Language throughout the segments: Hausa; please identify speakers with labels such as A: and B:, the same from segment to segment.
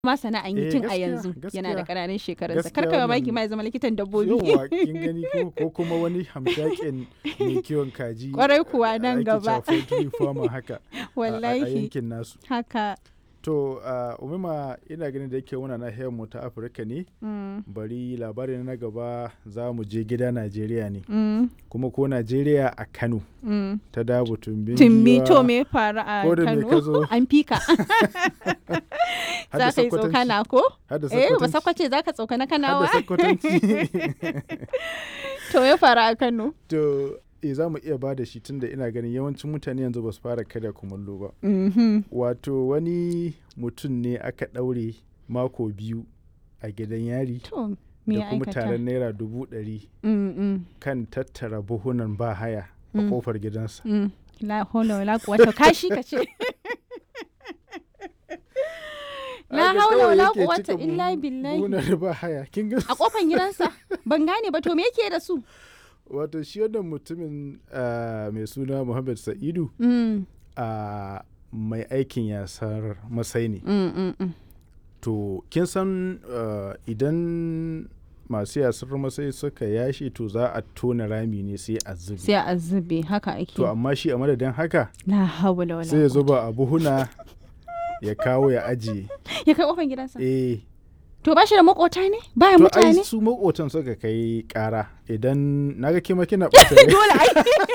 A: ma sana'an yi
B: Eh,
A: tun a
B: gaskiya,
A: yanzu yana da
B: gaskiya.
A: ƙananan shekarunsa
B: Gaskiya
A: kar ka mamaki
B: wannan-
A: ma ya zama likitan dabbobi
B: Yawwa kin gani ko ko kuma wani hamshakin mai kiwon kaji.
A: Kwarai kuwa nan
B: ake
A: gaba.
B: cewa poultry farmer haka. a- A
A: wallahi
B: yankin nasu.
A: haka
B: To uh, umima ina ganin da yake muna nahiyar mu ta Afirka ne
A: mm,
B: bari labarin na gaba za mu je gida Najeriya ne
A: mm,
B: kuma ko Najeriya a Kano
A: mm.
B: ta dabu tumbin
A: tumbi
B: giwa,
A: to me ya faru a
B: ko da me ka
A: kano
B: zo.
A: an fika
B: har da
A: za ka yi
B: Sokotanci,
A: tsokana ko
B: har da
A: eh ba
B: Sokotanci,
A: sakwace za ka tsokana
B: har
A: kanawa
B: da Sokotanci.
A: to ya faru a kano
B: to e za mu iya ba da shi tunda ina ganin yawancin mutane yanzu ba su fara karya kumallo ba
A: Mhm.
B: wato wani mutum ne aka ɗaure mako biyu a gidan yari
A: to me
B: da
A: ya
B: kuma
A: aikata
B: taron naira dubu ɗari
A: Mm, mm,
B: kan tattara buhunan ba haya a
A: Mm.
B: kofar gidansa
A: mm. la hawla wala quwwata kashi ka ce la
B: Haka
A: hawla
B: kawai
A: wala
B: yake
A: quwwata
B: cika
A: illa
B: buhu-
A: billahi
B: buhunan ba haya kin ga
A: a kofan gidansa ban gane ba to me yake da su
B: wato shi wannan mutumin ah, mai suna Muhammad Sa'idu
A: Mm,
B: a mai aikin yasar masai ne
A: mm, mm, mm.
B: to kin san uh, idan masu yasar masai suka yashi to za a tona rami ne sai a zubi
A: sai a zube haka ake
B: to amma shi a madadin haka
A: la hawla wala
B: sai ya
A: quwwata.
B: zuba a buhuna ya kawo ya ajiye
A: ya kai kofan gidansa
B: eh
A: to ba shi da makota ne baya
B: to ai
A: mutane
B: su makotan suka kai kara idan naga kima kina ɓata rai.
A: dole ai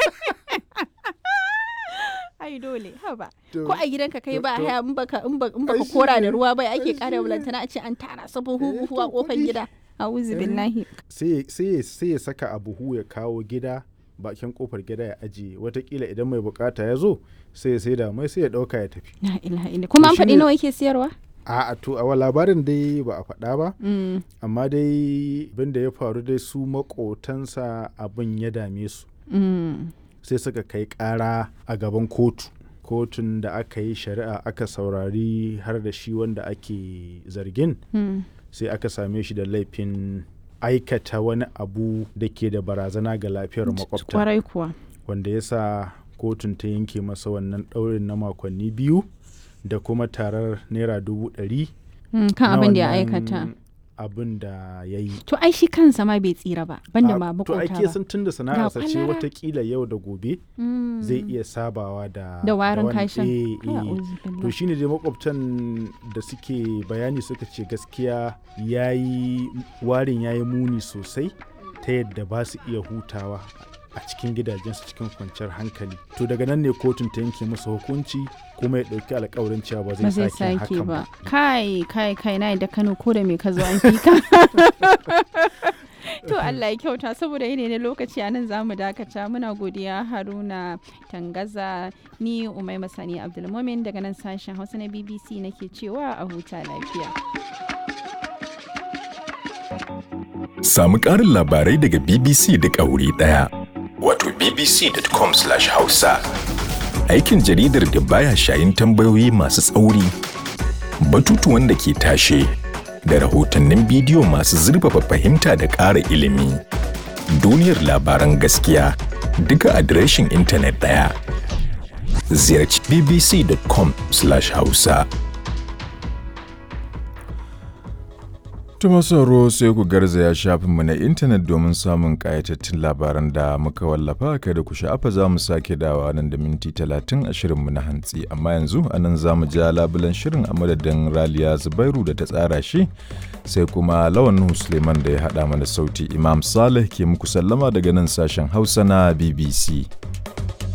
A: ai dole haba
B: To-
A: ko a gidanka kai
B: to-
A: ba
B: to-
A: haya in baka in baka in
B: Ai
A: baka
B: shi
A: kora da
B: ne,
A: ruwa bai ake
B: ai
A: kara
B: shi
A: bulantana a ce an tara su buhu
B: Eh,
A: buhu a
B: to
A: kofar
B: kuɗi.
A: gida a'udhu
B: Eh.
A: billahi
B: sai ya- sai ya- sai ya saka a buhu ya kawo gida bakin kofar gida ya ajiye watakila idan mai bukata ya zo sai ya saida mai sai ya dauka ya tafi
A: la ilaha illa kuma an
B: To
A: faɗi
B: shine-
A: nawa yake siyarwa
B: a a to a labarin dai ba a faɗa ba
A: Mm,
B: amma dai abin da ya faru dai su makotansa abin ya dame su
A: mm,
B: sai suka kai ƙara a gaban kotu kotun da aka yi shari'a aka saurari har da shi wanda ake zargin
A: mm.
B: sai aka same shi da laifin aikata wani abu da ke da barazana ga lafiyar makwabta
A: kwarai kuwa
B: wanda ya sa kotun ta yanke masa wannan ɗaurin na makonni biyu da kuma tarar naira dubu ɗari
A: Mm, kan
B: na
A: abin da ya
B: wannan
A: aikata
B: abin da ya yi
A: to ai shi kansa ma bai tsira ba banda
B: A-
A: ma
B: to
A: makota
B: ake
A: ba
B: san tun da sana'arsa ce
A: kwalara.
B: watakila yau da gobe
A: Mm.
B: zai iya sabawa da
A: da warin
B: wani-
A: kashin
B: eh, eh.
A: A'udhu
B: to
A: billahi.
B: shine dai makwabtan da suke bayani suka ce gaskiya yayi warin yayi muni sosai ta yadda ba su iya hutawa a cikin gidajensu cikin kwanciyar hankali to daga nan ne kotun ta yanke masa hukunci kuma ya ɗauki alkawarin cewa ba
A: ba
B: zai
A: zai
B: sake
A: sake
B: hakan
A: ba
B: ba
A: kai kai kai na da kano ko da me ka zo an fi ka to Allah ya kyauta saboda yanayi na lokaci a nan za mu dakata muna godiya haruna tangaza ni umai masani abdulmumin daga nan sashen hausa na bbc nake cewa a huta lafiya
C: Samu ƙarin labarai daga BBC duk a wuri ɗaya. Wato bbc.com/hausa. Aikin jaridar da baya shayin tambayoyi masu tsauri, batutuwan da ke tashe, da rahotannin bidiyo masu zurfafa fahimta da ƙara ilimi. Duniyar labaran gaskiya duka adireshin intanet ɗaya. Ziyarci bbc.com/hausa.
D: Tuma sauro sai ku garzaya shafinmu na intanet domin samun ƙayatattun labaran da muka wallafa kada ku sha'afa za mu sake dawa nan da minti talatin a shirinmu na hantsi amma yanzu a nan za mu ja labulan shirin a madadin raliya zubairu da ta tsara shi sai kuma lawan Nuhu suleiman da ya haɗa mana sauti imam salih ke muku sallama daga nan sashen hausa na bbc